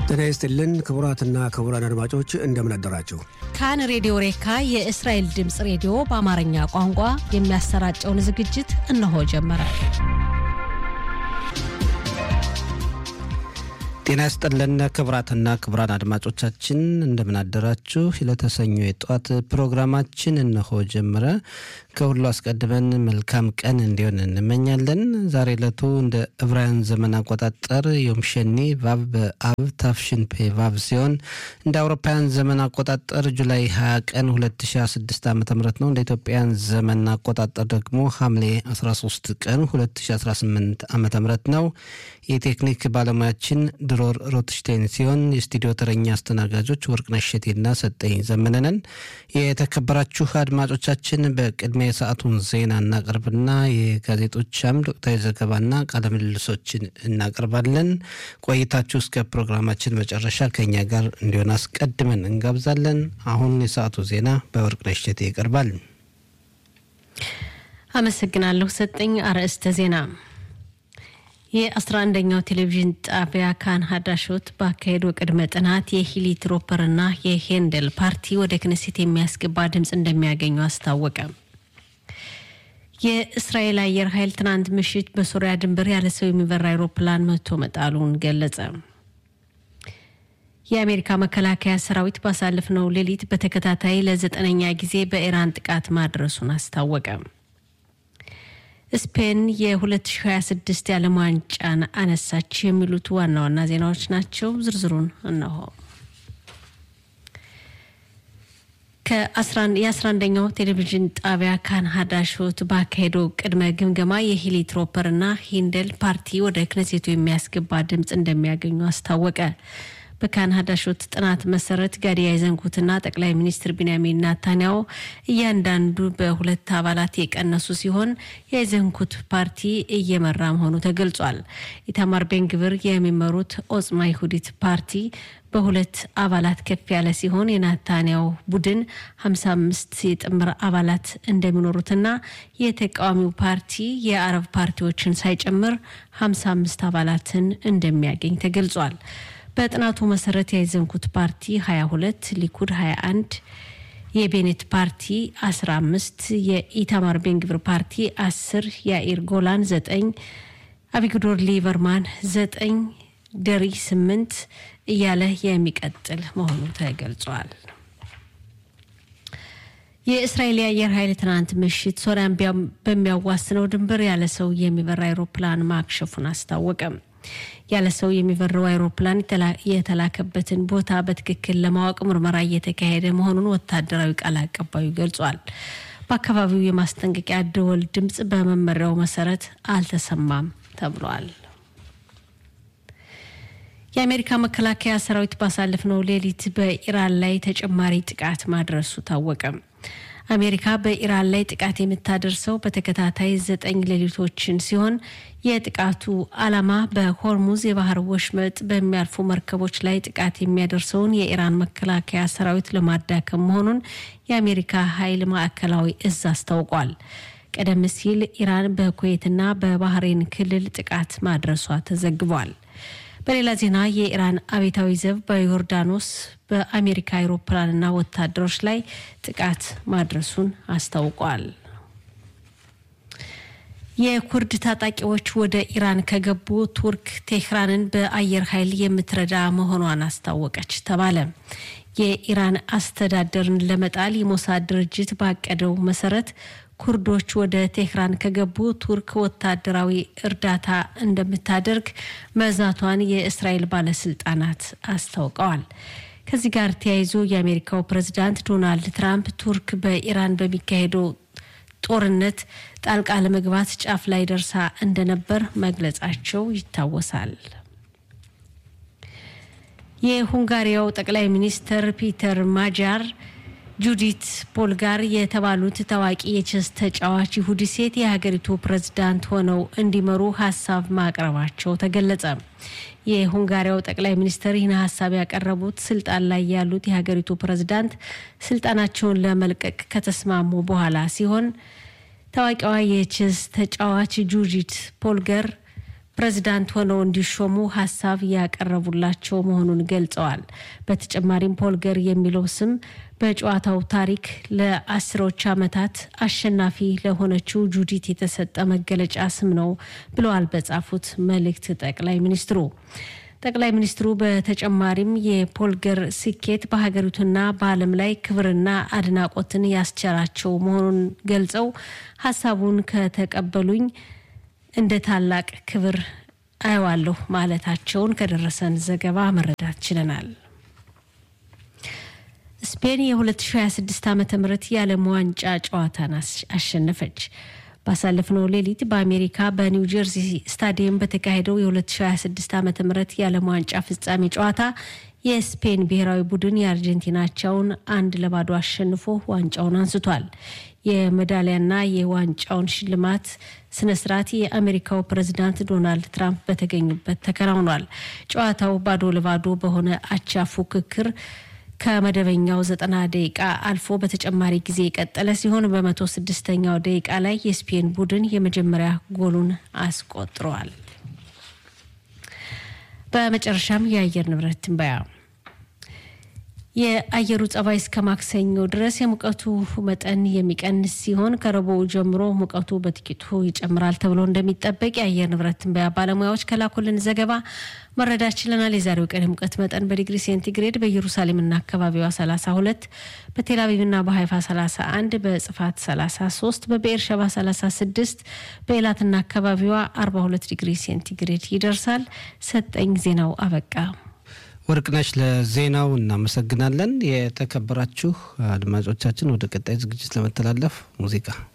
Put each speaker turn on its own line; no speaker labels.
ጤና ይስጥልን ክቡራትና ክቡራን አድማጮች እንደምን አደራችሁ።
ካን ሬዲዮ ሬካ የእስራኤል ድምፅ ሬዲዮ በአማርኛ ቋንቋ የሚያሰራጨውን ዝግጅት እነሆ ጀመረ።
ጤና ይስጥልን ክቡራትና ክቡራን አድማጮቻችን እንደምን አደራችሁ። ለተሰኞ የጠዋት ፕሮግራማችን እነሆ ጀመረ። ከሁሉ አስቀድመን መልካም ቀን እንዲሆን እንመኛለን። ዛሬ ዕለቱ እንደ ዕብራውያን ዘመን አቆጣጠር ዮም ሸኒ ቫብ በአብ ታፍሽን ፔ ቫብ ሲሆን እንደ አውሮፓውያን ዘመን አቆጣጠር ጁላይ 20 ቀን 2016 ዓ ም ነው። እንደ ኢትዮጵያን ዘመን አቆጣጠር ደግሞ ሐምሌ 13 ቀን 2018 ዓ ም ነው። የቴክኒክ ባለሙያችን ድሮር ሮትሽቴን ሲሆን የስቱዲዮ ተረኛ አስተናጋጆች ወርቅነሽ እሸቴና ሰጠኝ ዘመነነን። የተከበራችሁ አድማጮቻችን በቅድሚያ የሰዓቱን ዜና እናቀርብና የጋዜጦች አምድ ወቅታዊ ዘገባና ቃለ ምልልሶችን እናቀርባለን። ቆይታችሁ እስከ ፕሮግራማችን መጨረሻ ከኛ ጋር እንዲሆን አስቀድመን እንጋብዛለን። አሁን የሰዓቱ ዜና በወርቅነሽ እሸቴ ይቀርባል።
አመሰግናለሁ ሰጠኝ። አርዕስተ ዜና የአስራ አንደኛው ቴሌቪዥን ጣቢያ ካን ሀዳሾት ባካሄደው ቅድመ ጥናት የሂሊ ትሮፐርና የሄንደል ፓርቲ ወደ ክነሴት የሚያስገባ ድምፅ እንደሚያገኙ አስታወቀ። የእስራኤል አየር ኃይል ትናንት ምሽት በሶሪያ ድንበር ያለ ሰው የሚበራ አይሮፕላን መቶ መጣሉን ገለጸ። የአሜሪካ መከላከያ ሰራዊት ባሳለፍነው ሌሊት በተከታታይ ለዘጠነኛ ጊዜ በኢራን ጥቃት ማድረሱን አስታወቀ። ስፔን የ2026 የዓለም ዋንጫን አነሳች። የሚሉት ዋና ዋና ዜናዎች ናቸው። ዝርዝሩን እነሆ። የአስራ1ኛው ቴሌቪዥን ጣቢያ ካን ሀዳሾት ባካሄደው ቅድመ ግምገማ የሂሊ ትሮፐርና ሂንደል ፓርቲ ወደ ክነሴቱ የሚያስገባ ድምፅ እንደሚያገኙ አስታወቀ። በካን ሀዳሾት ጥናት መሰረት ጋዲ ያይዘንኩትና ጠቅላይ ሚኒስትር ቢንያሚን ናታንያሁ እያንዳንዱ በሁለት አባላት የቀነሱ ሲሆን የአይዘንኩት ፓርቲ እየመራ መሆኑ ተገልጿል። ኢታማር ቤንግብር የሚመሩት ኦጽማ ይሁዲት ፓርቲ በሁለት አባላት ከፍ ያለ ሲሆን የናታንያሁ ቡድን 55 የጥምር አባላት እንደሚኖሩትና የተቃዋሚው ፓርቲ የአረብ ፓርቲዎችን ሳይጨምር 55 አባላትን እንደሚያገኝ ተገልጿል። በጥናቱ መሰረት ያይዘንኩት ፓርቲ 22፣ ሊኩድ 21፣ የቤኔት ፓርቲ 15፣ የኢታማር ቤንግብር ፓርቲ 10፣ የአኢር ጎላን 9፣ አቢግዶር ሊበርማን 9፣ ደሪ 8 እያለ የሚቀጥል መሆኑ ተገልጿል። የእስራኤል የአየር ኃይል ትናንት ምሽት ሶሪያን በሚያዋስነው ድንበር ያለ ሰው የሚበራ አይሮፕላን ማክሸፉን አስታወቀም። ያለ ሰው የሚበረው አይሮፕላን የተላከበትን ቦታ በትክክል ለማወቅ ምርመራ እየተካሄደ መሆኑን ወታደራዊ ቃል አቀባዩ ገልጿል። በአካባቢው የማስጠንቀቂያ ደወል ድምፅ በመመሪያው መሰረት አልተሰማም ተብሏል። የአሜሪካ መከላከያ ሰራዊት ባሳለፍነው ሌሊት በኢራን ላይ ተጨማሪ ጥቃት ማድረሱ ታወቀ። አሜሪካ በኢራን ላይ ጥቃት የምታደርሰው በተከታታይ ዘጠኝ ሌሊቶችን ሲሆን የጥቃቱ ዓላማ በሆርሙዝ የባህር ወሽመጥ በሚያልፉ መርከቦች ላይ ጥቃት የሚያደርሰውን የኢራን መከላከያ ሰራዊት ለማዳከም መሆኑን የአሜሪካ ኃይል ማዕከላዊ እዝ አስታውቋል። ቀደም ሲል ኢራን በኩዌትና በባህሬን ክልል ጥቃት ማድረሷ ተዘግቧል። በሌላ ዜና የኢራን አቤታዊ ዘብ በዮርዳኖስ በአሜሪካ አውሮፕላንና ወታደሮች ላይ ጥቃት ማድረሱን አስታውቋል። የኩርድ ታጣቂዎች ወደ ኢራን ከገቡ ቱርክ ቴህራንን በአየር ኃይል የምትረዳ መሆኗን አስታወቀች ተባለ። የኢራን አስተዳደርን ለመጣል የሞሳድ ድርጅት ባቀደው መሰረት ኩርዶች ወደ ቴህራን ከገቡ ቱርክ ወታደራዊ እርዳታ እንደምታደርግ መዛቷን የእስራኤል ባለስልጣናት አስታውቀዋል። ከዚህ ጋር ተያይዞ የአሜሪካው ፕሬዝዳንት ዶናልድ ትራምፕ ቱርክ በኢራን በሚካሄደው ጦርነት ጣልቃ ለመግባት ጫፍ ላይ ደርሳ እንደነበር መግለጻቸው ይታወሳል። የሁንጋሪያው ጠቅላይ ሚኒስትር ፒተር ማጃር ጁዲት ፖልጋር የተባሉት ታዋቂ የቼስ ተጫዋች ይሁዲ ሴት የሀገሪቱ ፕሬዝዳንት ሆነው እንዲመሩ ሀሳብ ማቅረባቸው ተገለጸ። የሁንጋሪያው ጠቅላይ ሚኒስትር ይህን ሀሳብ ያቀረቡት ስልጣን ላይ ያሉት የሀገሪቱ ፕሬዝዳንት ስልጣናቸውን ለመልቀቅ ከተስማሙ በኋላ ሲሆን ታዋቂዋ የቼስ ተጫዋች ጁዲት ፖልገር ፕሬዝዳንት ሆነው እንዲሾሙ ሀሳብ ያቀረቡላቸው መሆኑን ገልጸዋል። በተጨማሪም ፖልገር የሚለው ስም በጨዋታው ታሪክ ለአስሮች ዓመታት አሸናፊ ለሆነችው ጁዲት የተሰጠ መገለጫ ስም ነው ብለዋል በጻፉት መልእክት ጠቅላይ ሚኒስትሩ። ጠቅላይ ሚኒስትሩ በተጨማሪም የፖልገር ስኬት በሀገሪቱና በዓለም ላይ ክብርና አድናቆትን ያስቸራቸው መሆኑን ገልጸው ሀሳቡን ከተቀበሉኝ እንደ ታላቅ ክብር አየዋለሁ ማለታቸውን ከደረሰን ዘገባ መረዳት ችለናል። ስፔን የ2026 ዓ ም የዓለም ዋንጫ ጨዋታን አሸነፈች። ባሳለፍነው ሌሊት በአሜሪካ በኒው ጀርዚ ስታዲየም በተካሄደው የ2026 ዓ ም የዓለም ዋንጫ ፍጻሜ ጨዋታ የስፔን ብሔራዊ ቡድን የአርጀንቲናቸውን አንድ ለባዶ አሸንፎ ዋንጫውን አንስቷል። የሜዳሊያና የዋንጫውን ሽልማት ስነስርዓት የአሜሪካው ፕሬዝዳንት ዶናልድ ትራምፕ በተገኙበት ተከናውኗል። ጨዋታው ባዶ ለባዶ በሆነ አቻ ፉክክር ከመደበኛው ዘጠና ደቂቃ አልፎ በተጨማሪ ጊዜ የቀጠለ ሲሆን በመቶ ስድስተኛው ደቂቃ ላይ የስፔን ቡድን የመጀመሪያ ጎሉን አስቆጥሯል። በመጨረሻም የአየር ንብረት ትንበያ የአየሩ ጸባይ እስከ ማክሰኞ ድረስ የሙቀቱ መጠን የሚቀንስ ሲሆን ከረቡዕ ጀምሮ ሙቀቱ በጥቂቱ ይጨምራል ተብሎ እንደሚጠበቅ የአየር ንብረት ትንበያ ባለሙያዎች ከላኩልን ዘገባ መረዳት ችለናል። የዛሬው ቀን የሙቀት መጠን በዲግሪ ሴንቲግሬድ በኢየሩሳሌምና አካባቢዋ 32፣ በቴልአቪቭና በሀይፋ 31፣ በጽፋት 33፣ በብኤርሸባ 36፣ በኤላትና አካባቢዋ 42 ዲግሪ ሴንቲግሬድ ይደርሳል። ሰጠኝ ዜናው አበቃ።
ወርቅነሽ ለዜናው እናመሰግናለን። የተከበራችሁ አድማጮቻችን ወደ ቀጣይ ዝግጅት ለመተላለፍ ሙዚቃ